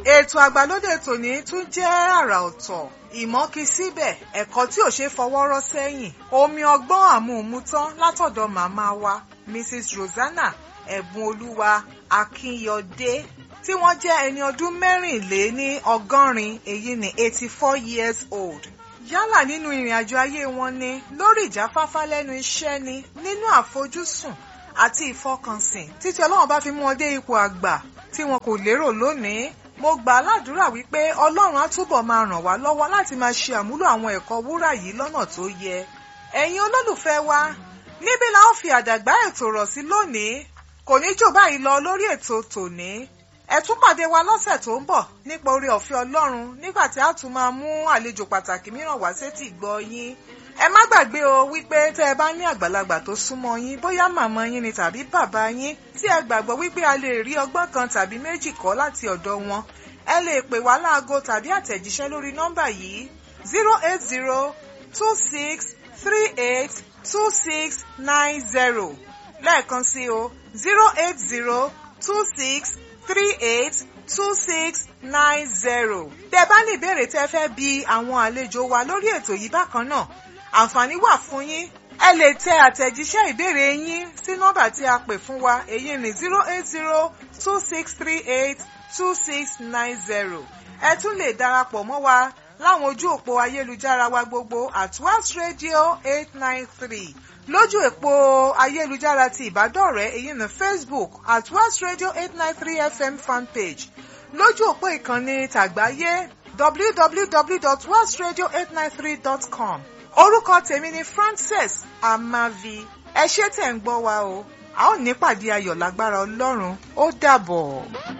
ètò àgbàlódé tòní tún jẹ́ àrà ọ̀tọ̀ ìmọ̀kí síbẹ̀ ẹ̀kọ́ tí ò ṣe fọwọ́rọ́ sẹ́yìn omi ọgbọ́n àmúhùnmútán látọ̀dọ̀ màmá wa Mrs. Rosanna ẹ̀bùn olúwa akínyọdé tí wọ́n jẹ́ ẹni ọdún mẹ́rìnléní ọgọ́rin èyí ni eighty four years old yálà nínú ìrìn àjò ayé wọn ni lórí ìjáfáfá lẹ́nu iṣẹ́ ni nínú àfojúsùn àti ìfọkànsìn títí ọlọ́run bá fi mú wọn dé ipò àgbà tí wọn kò lérò lónìí mo gbà á ládùúrà wípé ọlọ́run á túbọ̀ máa ràn wá lọ́wọ́ láti máa ṣe àmúlò àwọn ẹ̀kọ́ wúrà yìí lọ́nà tó yẹ ẹ̀yin olólùfẹ́ wa níbí la ó fi àdàgbà ètò rọ̀ sí lónìí kò ní jò báyìí lọ lórí ètò tòní ẹ tún pàdé wa lọ́sẹ̀ tó ń bọ̀ nípa oore ọ̀fẹ́ ọlọ́run nígbà tí a tún máa mú àlejò pàtàkì mìíràn wá sétí ìgbọ́ yín ẹ má gbàgbé o wípé tẹ́ ẹ bá ní àgbàlagbà tó súnmọ́ yín bóyá màmá yín ni tàbí bàbá yín tí ẹ gbàgbọ́ wípé a lè rí ọgbọ́n kan tàbí méjì kọ́ láti ọ̀dọ̀ wọn ẹ lè pè wá láago tàbí àtẹ̀jíṣẹ́ lórí nọ́mbà yìí zero eight zero two six three eight two six nine zero lẹ́ẹ̀kan sí o zero eight zero two six three eight two six nine zero. tẹ́ bá ní ìbéèrè tẹ́ fẹ́ bi àwọn àlejò wa lórí ètò yìí bákan náà àǹfààní wà fún yín ẹ lè tẹ àtẹ̀jíṣẹ́ ìbéèrè yín sí nọ́mbà tí a pè fún wa èyí ni zero eight zero two six three eight two six nine zero. ẹ tún lè darapọ̀ mọ́ wa láwọn ojú òpó ayélujára wa gbogbo at West Radio eight nine three lójú èpo ayélujára ti ìbádọ́rẹ̀ẹ́ èyí ní Facebook at West Radio eight nine three FM fanpage lójú òpó ìkànnì tàgbáyé www.westradio893.com orúkọ tèmi ni Frances Amavi ẹ ṣé tẹ̀ ń gbọ́ wa o a ó nípàdé ayọ̀ lágbára Ọlọ́run ó dàbọ̀.